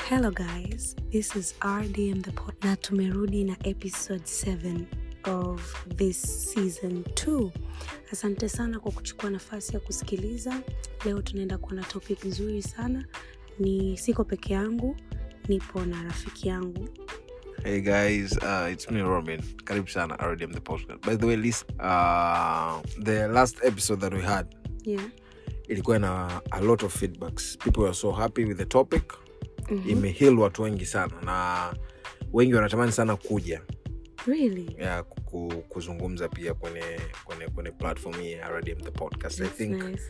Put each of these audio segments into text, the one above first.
hello guys this is rdm the pod na tumerudi na episode 7 of this season 2 asante sana kwa kuchukua nafasi ya kusikiliza leo tunaenda kuwa na topic nzuri sana ni siko peke yangu nipo na rafiki yangu Hey guys, uh, it's me Robin. Karibu sana RDM the podcast. By the way, list, uh, the last episode that we had yeah. ilikuwa na a lot of feedbacks. People were so happy with the topic. mm-hmm. Imeheal watu wengi sana na wengi wanatamani sana kuja really ya ku- kuzungumza pia kwenye kwenye kwenye platform hii ya RDM the podcast. I That's think nice.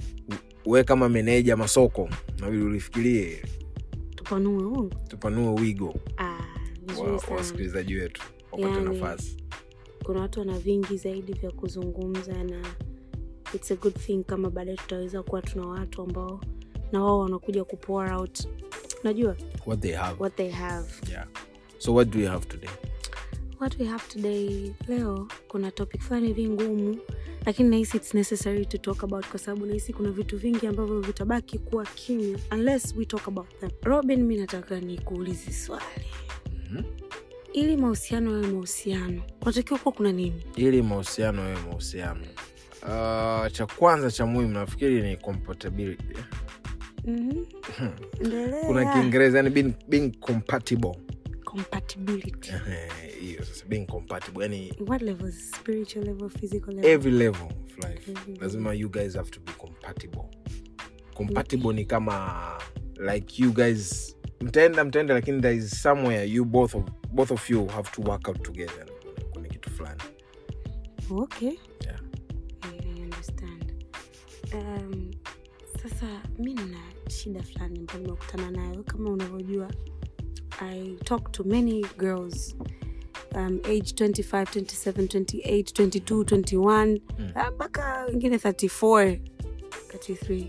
we kama meneja masoko nabidi ulifikirie tupanue huu tupanue wigo ah, vizuri wa sana wasikilizaji wetu wapate Yani, nafasi. kuna watu wana vingi zaidi vya kuzungumza na its a good thing kama baadaye tutaweza kuwa tuna watu ambao na wao wanakuja kupour out unajua What they have. what they have Yeah. So what do we have today? what we have today leo kuna topic fulani hivi ngumu lakini nahisi its necessary to talk about kwa sababu nahisi kuna vitu vingi ambavyo vitabaki kuwa kimya unless we talk about them robin mi nataka nikuulizi swali Mhm. ili mahusiano yawe mahusiano kunatakiwa kuwa kuna nini ili mahusiano yawe mahusiano uh, cha kwanza cha muhimu nafikiri ni compatibility Mhm. Endelea. kuna kiingereza yani being, being compatible compatibility Ehe, hiyo sasa being compatible yani what levels spiritual level physical level every level of life Every lazima you guys have to be compatible compatible ni kama like you guys mtaenda mtaenda lakini there is somewhere you both of, both of you have to work out together kwenye kitu fulani okay Yeah. I, I understand um, sasa mi nina shida fulani ambayo nimekutana nayo kama unavyojua i talk to many girls um, age 25 27 28 22 21 Mm. ah, mpaka wengine 34 33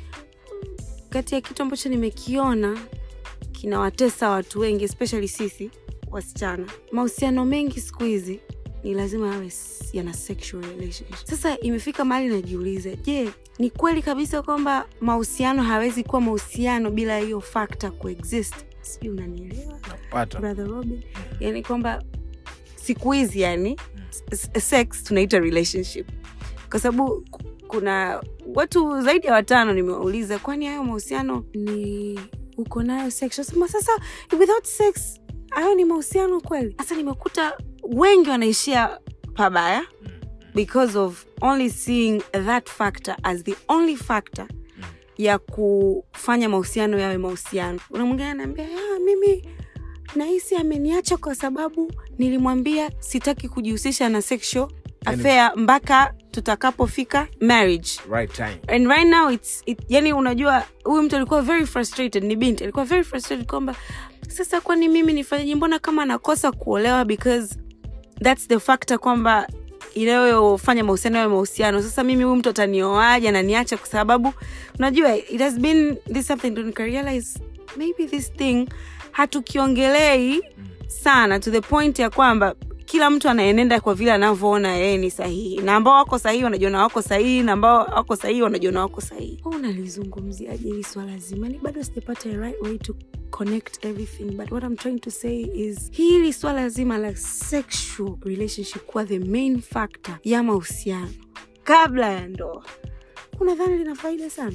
kati ya kitu ambacho nimekiona kinawatesa watu wengi especially sisi wasichana mahusiano mengi siku hizi ni lazima yawe s- yana sexual relationship sasa imefika mahali najiuliza je ni kweli kabisa kwamba mahusiano hawezi kuwa mahusiano bila hiyo fakta kuexist sijui unanielewa napata brother robin yani kwamba siku hizi yani s- s- sex tunaita relationship kwa sababu ku- kuna watu zaidi ya watano nimewauliza kwani hayo mahusiano ni uko nayo sex nasema sasa without sex hayo ni mahusiano kweli sasa nimekuta wengi wanaishia pabaya because of only seeing that factor as the only factor ya kufanya mahusiano yawe mahusiano una mwingine anaambia "Ah, mimi nahisi ameniacha kwa sababu nilimwambia sitaki kujihusisha na sexual Yani- affair mpaka tutakapofika marriage right time and right now it's it, yani unajua huyu mtu alikuwa very frustrated ni binti alikuwa very frustrated kwamba sasa kwani mimi nifanyaje mbona kama nakosa kuolewa because thats the factor kwamba inayofanya mahusiano yawe mahusiano sasa mimi huyu mtu atanioaje ananiacha kwa sababu unajua it has been this something to realize maybe this thing hatukiongelei sana to the point ya kwamba kila mtu anaenenda kwa vile anavyoona yeye ni sahihi na ambao wako sahihi wanajiona wako sahihi na ambao wako sahihi wanajiona wako sahihi Wewe unalizungumziaje hili swala zima ni bado sijapata a right way to connect everything but what i'm trying to say is hili swala zima la sexual relationship kuwa the main factor ya mahusiano kabla ya ndoa unadhani lina faida sana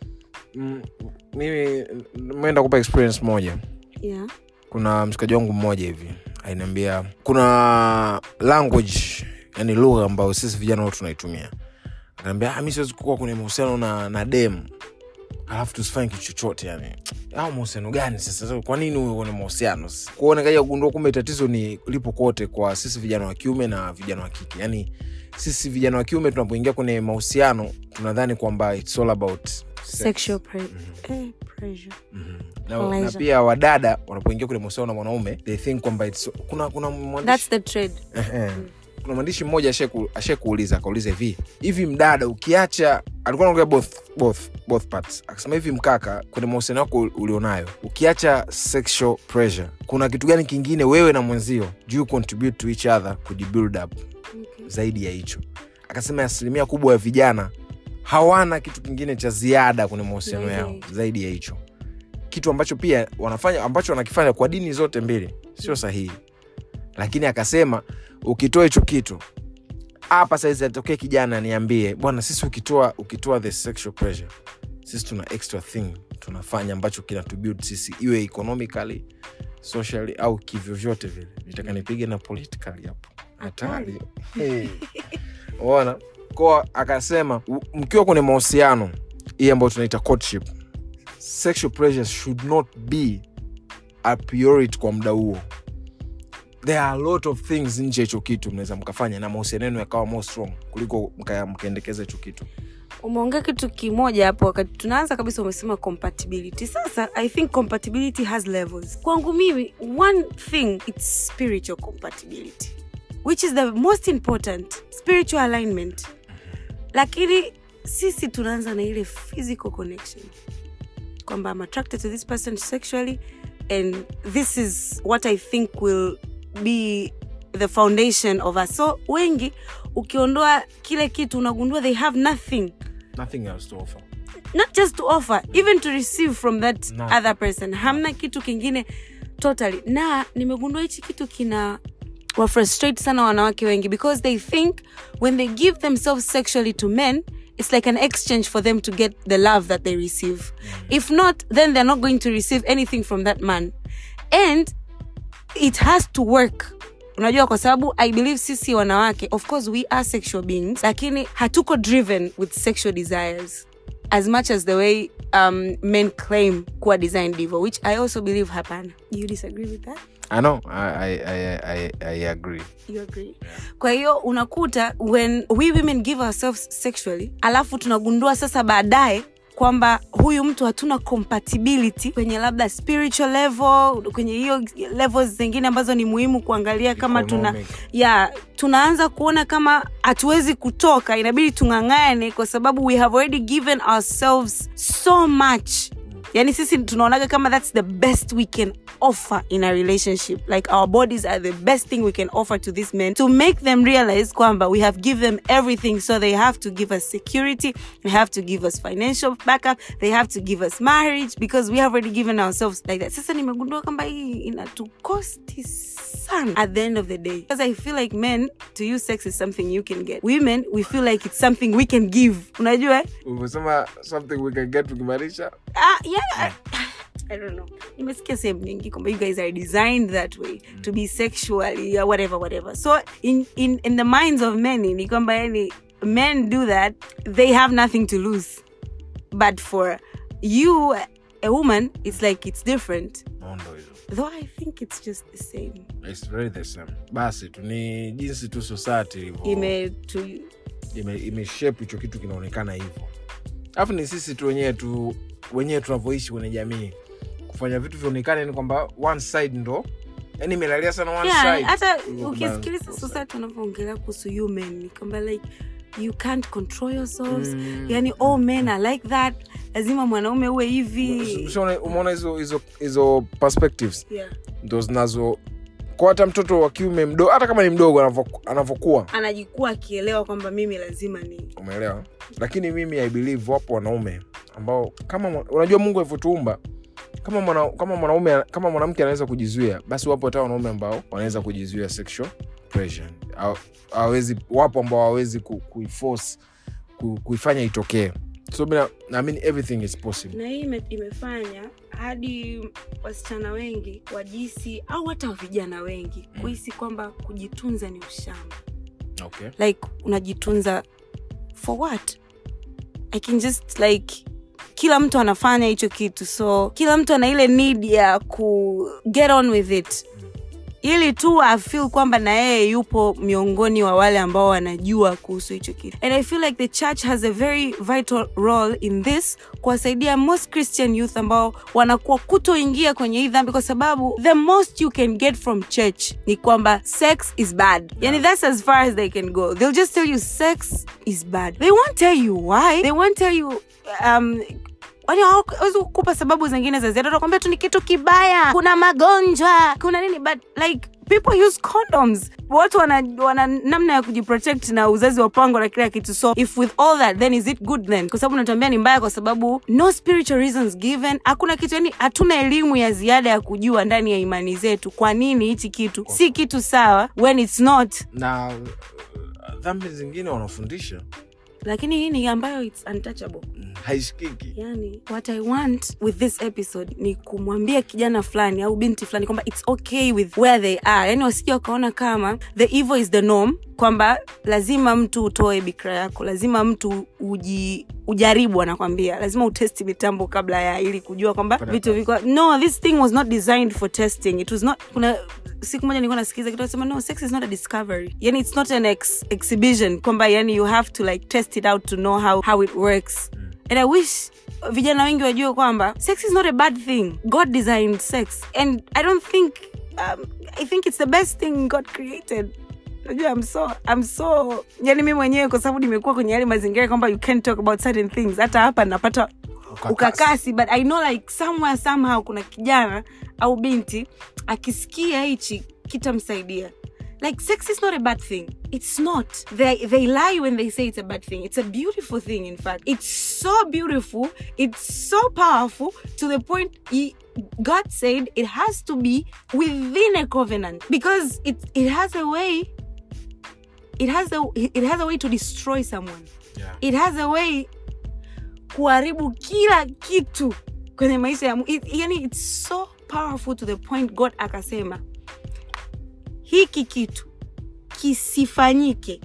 Mm, mimi meenda kupa experience moja yeah. kuna mshikaji wangu mmoja hivi ainiambia kuna language yani lugha ambayo sisi vijana wote tunaitumia akaniambia "Ah, mi siwezi kuwa kwenye mahusiano na, na dem alafu tusifanye kitu chochote yani au mahusiano gani sasa kwa nini uwe kwenye mahusiano kuona kaja kugundua kumbe tatizo ni lipo kote kwa sisi vijana wa kiume na vijana wa kike yani sisi vijana wa kiume tunapoingia kwenye mahusiano tunadhani kwamba it's all about sex. sexual pre- eh, pressure Mhm. na, na Pleasure. pia wadada wanapoingia kwenye mahusiano na mwanaume they think kwamba it's- kuna kuna that's mwandishi the trade Ehe. kuna mwandishi mmoja ashaku- ashakuuliza akauliza hivi hivi mdada ukiacha alikuwa anaongea both, both, both parts akasema hivi mkaka kwenye mahusiano yako ulionayo ukiacha sexual pressure kuna kitu gani kingine wewe na mwenzio do you contribute to each other kujibuild up okay. zaidi ya hicho akasema asilimia kubwa ya vijana hawana kitu kingine cha ziada kwenye mahusiano Zaidi ya yao hicho. zaidi ya hicho kitu ambacho pia wanafanya ambacho wanakifanya kwa dini zote mbili sio sahihi lakini akasema ukitoa hicho kitu hapa saizi atokee kijana niambie bwana sisi ukitoa ukitoa the sexual pressure sisi tuna extra thing tunafanya ambacho kinatubuild sisi iwe economically socially au kivyovyote vile nitaka nipige na politically hapo hatari hey. ona ko akasema u- mkiwa kwenye mahusiano hii ambayo tunaita courtship sexual pressure should not be a priority kwa muda huo there are a lot of things nje ya hicho kitu mnaweza mkafanya na mahusiano yenu yakawa more strong kuliko mka- mkaendekeza hicho kitu umeongea kitu kimoja hapo wakati tunaanza kabisa umesema compatibility sasa i think compatibility has levels kwangu mimi one thing its spiritual compatibility which is the most important spiritual alignment lakini sisi tunaanza na ile physical connection kwamba i'm attracted to this person sexually and this is what i think will be the foundation of us so wengi ukiondoa kile kitu unagundua they have nothing nothing else to offer not just to offer even to receive from that No. other person hamna kitu kingine totally na nimegundua hichi kitu kina wafrustrate sana wanawake wengi because they think when they give themselves sexually to men it's like an exchange for them to get the love that they receive if not then they're not going to receive anything from that man and it has to work unajua kwa sababu i believe sisi wanawake of course we are sexual beings lakini hatuko driven with sexual desires as much as the way um, men claim kuwa designed evil which i also believe hapana you disagree with that i know i, I, I, I, I agree you agree kwa hiyo unakuta when we women give ourselves sexually alafu tunagundua sasa baadaye kwamba huyu mtu hatuna compatibility kwenye labda spiritual level kwenye hiyo levels zingine ambazo ni muhimu kuangalia kama tuna Economic. ya tunaanza kuona kama hatuwezi kutoka inabidi tung'ang'ane kwa sababu we have already given ourselves so much yani sisi tunaonaga kama that's the best we can offer in a relationship like our bodies are the best thing we can offer to these men to make them realize kwamba we have given them everything so they have to give us security they have to give us financial backup they have to give us marriage because we have already given ourselves like that sasa nimegundua kwamba hii inatukosti sana at the end of the day because i feel like men to you sex is something you can get women we feel like it's something we can give unajua eh? umesema something we can get tukimaanisha Ah, yeah. I don't know. nimesikia sehemu nyingi kwamba you guys are designed that way to be sexually or whatever whatever so in, in, in the minds of many ni kwamba yani men do that they have nothing to lose but for you a woman it's like it's different nondo hizo though i think it's just the same It's very the same basi tu ni jinsi tu society ilivyo ime to ime- imeshape hicho kitu kinaonekana hivyo alafu ni sisi tu wenyewe tu wenyewe tunavyoishi kwenye jamii kufanya vitu vionekane ni kwamba one side ndo yani imelalia sana one yeah, side hata kuliko ukisikiliza kubalance society wanavyoongelea kuhusu human ni kwamba like you can't control yourselves Mm. yani all men are like that lazima mwanaume uwe hivi Ushaona- umeona hizo hizo hizo perspectives yeah. ndo zinazo kwa hata mtoto wa kiume mdogo hata kama ni mdogo anavyo- anavyokuwa anajikuwa akielewa kwamba mimi lazima ni umeelewa lakini mimi i believe wapo wanaume ambao kama mwa- unajua mungu alivyotuumba kama mwana, kama mwanaume kama mwanamke anaweza kujizuia basi wapo hata wanaume ambao wanaweza kujizuia sexual pressure Haw- hawawezi wapo ambao hawawezi ku, kuiforce ku, kuifanya itokee so mi na- naamini everything is possible na hii ime, imefanya hadi wasichana wengi wajisi au hata vijana wengi kuhisi kwamba kujitunza ni ushamba okay. like unajitunza for what i can just like kila mtu anafanya hicho kitu so kila mtu ana ile need ya ku get on with it ili tu afil kwamba na yeye yupo miongoni wa wale ambao wanajua kuhusu hicho kitu and i feel like the church has a very vital role in this kuwasaidia most christian youth ambao wanakuwa kutoingia kwenye hii dhambi kwa sababu the most you can get from church ni kwamba sex is bad yani that's as far as they can go they'll just tell you sex is bad they won't tell you why they won't tell you um, Yaani hawawezi kukupa sababu zingine za ziada utakwambia tu ni kitu kibaya kuna magonjwa kuna nini but like people use condoms watu wana, wana namna ya kujiprotect na uzazi wa pango na kila kitu so if with all that then is it good then kwa sababu unatuambia ni mbaya kwa sababu no spiritual reasons given hakuna kitu yani hatuna elimu ya ziada ya kujua ndani ya imani zetu kwa nini hichi kitu si kitu sawa when it's not na uh, dhambi zingine wanafundisha lakini hii ni ambayo it's untouchable mm, haishikiki yani what i want with this episode ni kumwambia kijana fulani au binti fulani kwamba its okay with where they are yani wasija wakaona kama the evil is the norm kwamba lazima mtu utoe bikra yako lazima mtu uji ujaribu anakwambia lazima utesti mitambo kabla ya ili kujua kwamba Fanya vitu kazi. viko no this thing was not designed for testing it was not kuna siku moja nilikuwa nasikiza kitu nasema no sex is not a discovery yani it's not an ex exhibition kwamba yani you have to like test it out to know how, how it works and i wish vijana wengi wajue kwamba sex is not a bad thing god designed sex and i don't think um, i think it's the best thing god created najua I'm so, I'm so yani mi mwenyewe kwa sababu nimekuwa kwenye yale mazingira kwamba you can't talk about certain things hata hapa napata Ukakasi. ukakasi but i know like somewhere somehow kuna kijana au binti akisikia hichi kitamsaidia like sex is not a bad thing it's not they, they lie when they say it's a bad thing it's a beautiful thing in fact it's so beautiful it's so powerful to the point he, god said it has to be within a covenant because it, it has a way it has a, it has a way to destroy someone Yeah. it has a way kuharibu kila kitu kwenye maisha ya mu- it, yani it's so powerful to the point god akasema hiki kitu kisifanyike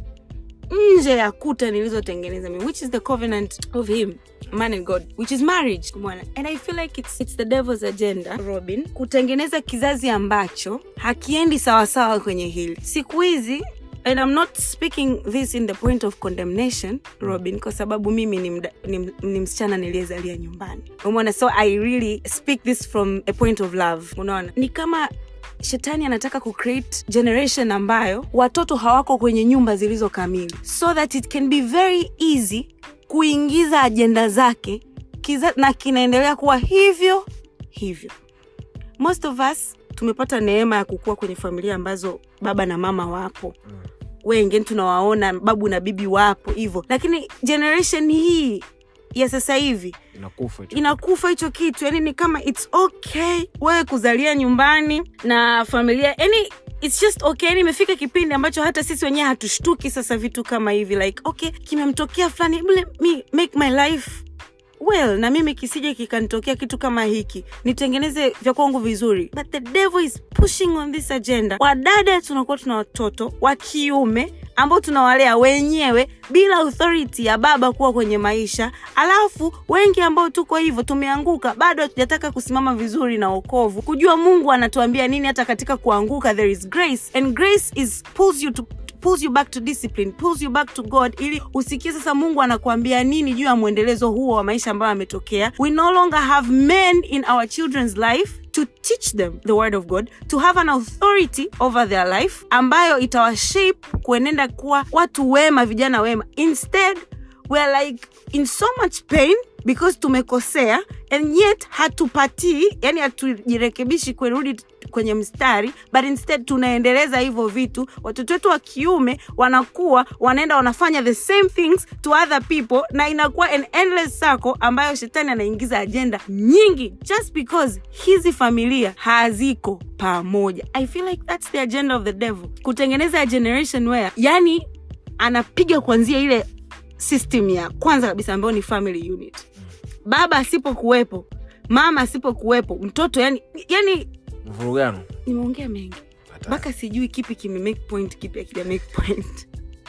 nje ya kuta nilizotengeneza mimi which is the covenant of him man and god which is marriage Umeona? and i feel like it's, it's the devil's agenda robin kutengeneza kizazi ambacho hakiendi sawasawa kwenye hili siku hizi and i'm not speaking this in the point of condemnation robin kwa sababu mimi ni, mda, ni, ni msichana niliyezalia nyumbani umeona so i really speak this from a point of love unaona ni kama shetani anataka kucreate generation ambayo watoto hawako kwenye nyumba zilizo kamili so that it can be very easy kuingiza ajenda zake kiza, na kinaendelea kuwa hivyo hivyo most of us tumepata neema ya kukua kwenye familia ambazo baba na mama wapo wengi tunawaona babu na bibi wapo hivyo lakini generation hii ya sasa hivi inakufa hicho inakufa hicho kitu yani ni kama its okay wewe kuzalia nyumbani na familia yani its just okay yani imefika kipindi ambacho hata sisi wenyewe hatushtuki sasa vitu kama hivi like okay kimemtokea fulani hebu let me make my life well na mimi kisije kikanitokea kitu kama hiki nitengeneze vya kwangu vizuri but the devil is pushing on this agenda wadada tunakuwa tuna watoto wa kiume ambao tunawalea wenyewe bila authority ya baba kuwa kwenye maisha alafu wengi ambao tuko hivyo tumeanguka bado hatujataka kusimama vizuri na okovu kujua mungu anatuambia nini hata katika kuanguka there is grace and grace is pulls you to pulls you back to discipline pulls you back to god ili usikie sasa mungu anakuambia nini juu ya mwendelezo huo wa maisha ambayo ametokea we no longer have men in our children's life to teach them the word of god to have an authority over their life ambayo itawashape kuenenda kuwa watu wema vijana wema instead we're like in so much pain because tumekosea and yet hatupatii yani hatujirekebishi kurudi kwenye mstari but instead tunaendeleza hivyo vitu watoto wetu wa kiume wanakuwa wanaenda wanafanya the same things to other people na inakuwa an endless circle ambayo shetani anaingiza ajenda nyingi just because hizi familia haziko pamoja i feel like that's the agenda of the devil kutengeneza a generation where yani anapiga kuanzia ile system ya kwanza kabisa ambayo ni family unit baba asipokuwepo mama asipokuwepo mtoto yani yani mvurugano nimeongea mengi Hatari. mpaka sijui kipi kime make point kipi akija make point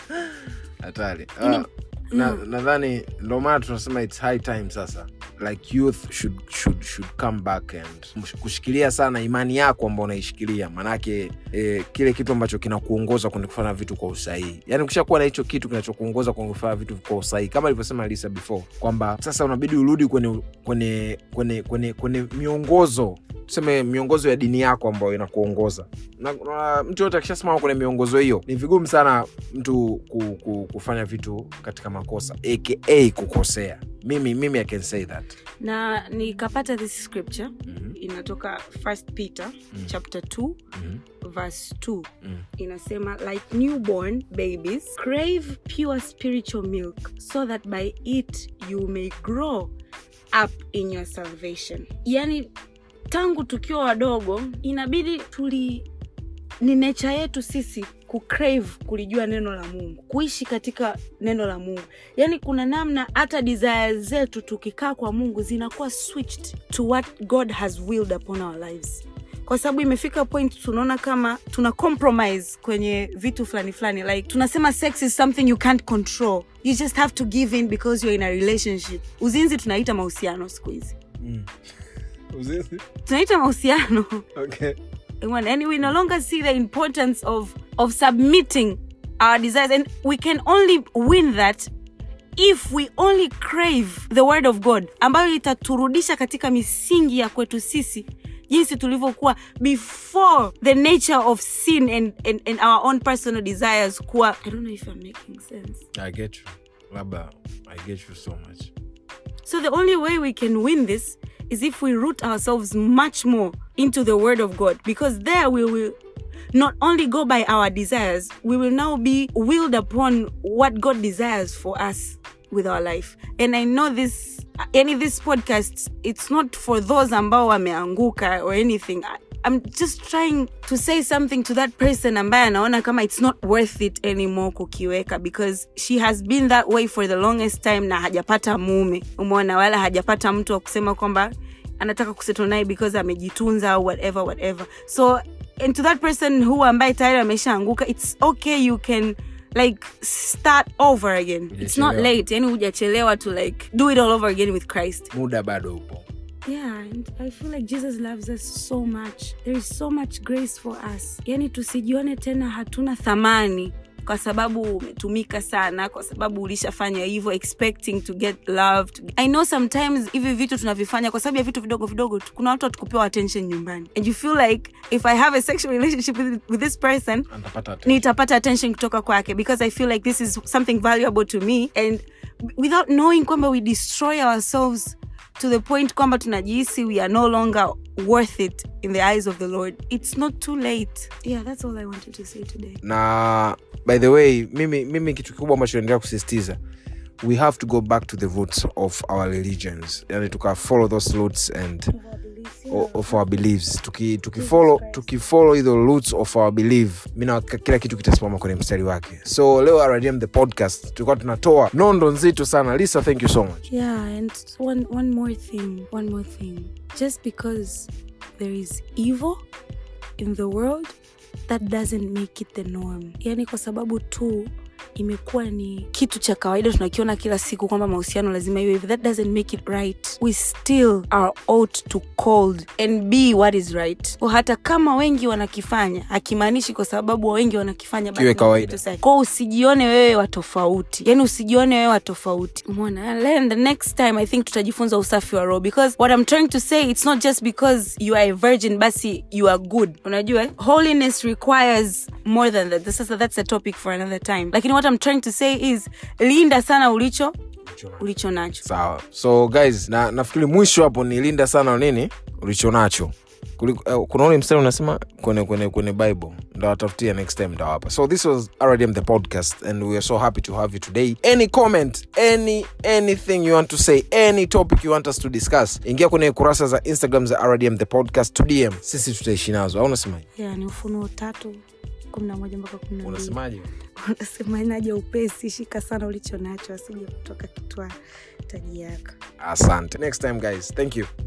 hatari Ini- Ah, na- nadhani ndo maana tunasema its high time sasa like youth should, should, should come back and msh- kushikilia sana imani yako ambao unaishikilia maanake eh, kile kitu ambacho kinakuongoza kwenye kufanya vitu kwa usahihi yani ukishakuwa na hicho kitu kinachokuongoza kwenye kufanya vitu kwa usahihi kama alivyosema lisa before kwamba sasa unabidi urudi kwenye kwenye kwenye kwenye kwenye miongozo tuseme miongozo ya dini yako ambayo inakuongoza na, na mtu yote akishasimama kwenye miongozo hiyo ni vigumu sana mtu ku, ku, kufanya vitu katika makosa aka kukosea mimi mimi i can say that na nikapata this scripture mm-hmm. inatoka first peter Mm. chapter 2 Mhm. verse 2 Mm. inasema like newborn babies crave pure spiritual milk so that by it you may grow up in your salvation yani tangu tukiwa wadogo inabidi tuli ni nature yetu sisi kucrave kulijua neno la mungu kuishi katika neno la mungu yaani kuna namna hata desire zetu tukikaa kwa mungu zinakuwa switched to what god has willed upon our lives kwa sababu imefika point tunaona kama tuna compromise kwenye vitu fulani fulani like tunasema sex is something you can't control you just have to give in because you're in a relationship uzinzi tunaita mahusiano siku hizi Mm. Uzinzi? tunaita mahusiano Okay. One, and we no longer see the importance of of submitting our desires and we can only win that if we only crave the word of god ambayo itaturudisha katika misingi ya kwetu sisi jinsi tulivyokuwa before the nature of sin and, and, and our own personal desires kuwa i don't know if i'm making sense I get you. Labda, I get you so much. So the only way we can win this is if we root ourselves much more into the word of God because there we will not only go by our desires, we will now be willed upon what God desires for us with our life. And I know this any this podcast it's not for those ambao wameanguka or anything. I, I'm just trying to say something to that person ambaye anaona kama it's not worth it anymore kukiweka because she has been that way for the longest time na hajapata mume umeona wala hajapata mtu wa kusema kwamba anataka kusettle naye because amejitunza au whatever whatever so and to that person who ambaye tayari ameshaanguka it's okay you can like start over again it's not Hujachelewa. late yani hujachelewa to like do it all over again with christ muda bado upo yeah and i feel like jesus loves us so much there is so much grace for us yani tusijione tena hatuna thamani kwa sababu umetumika sana kwa sababu ulishafanya hivyo expecting to get loved i know sometimes hivi vitu tunavifanya kwa sababu ya vitu vidogo vidogo tu kuna watu hatukupewa attention nyumbani and you feel like if i have a sexual relationship with, with this person Atapata attention. nitapata attention kutoka kwake because i feel like this is something valuable to me and without knowing kwamba we destroy ourselves to the point kwamba tunajihisi we are no longer worth it in the eyes of the lord it's not too late yeah that's all i wanted to say today na by the way mimi, mimi kitu kikubwa ambacho naendelea kusisitiza we have to go back to the roots of our religions yani tuka follow those roots and o- of our beliefs tuki, tukifollow tukifollow hizo roots of our belief mina kila kitu kitasimama kwenye mstari wake so leo rdm the podcast tulikuwa tunatoa nondo nzito sana lisa thank you so much yeah and one one more thing one more thing just because there is evil in the world that doesn't make it the norm yani kwa sababu tu imekuwa ni kitu cha kawaida tunakiona kila siku kwamba mahusiano lazima iwe hivi that doesn't make it right we still are ought to called and be what is right kwa hata kama wengi wanakifanya hakimaanishi kwa sababu wengi wanakifanya basi Kiwe ni kawaida. kitu sahihi. Kwa usijione wewe wa tofauti yani usijione wewe wa tofauti umeona And then the next time i think tutajifunza usafi wa roho because what i'm trying to say it's not just because you are a virgin basi you are good unajua holiness requires more than that sasa that's a topic for another time lakini what i'm trying to say is linda sana ulicho ulicho nacho sawa so guys na nafikiri mwisho hapo ni linda sana nini ulicho nacho Kuliko- eh, kuna ule mstari unasema kwenye kwenye kwenye bible ndawatafutia next time ndawapa so this was rdm the podcast and we are so happy to have you today any comment any anything you want to say any topic you want us to discuss ingia kwenye kurasa za instagram za rdm the podcast to dm sisi tutaishi nazo au unasemaje yeah, ni ufunuo tatu kumi na moja mpaka kumi na mbili unasemaje unasema inaja upesi shika sana ulicho nacho asije kutoka kitwa taji yako asante next time guys thank you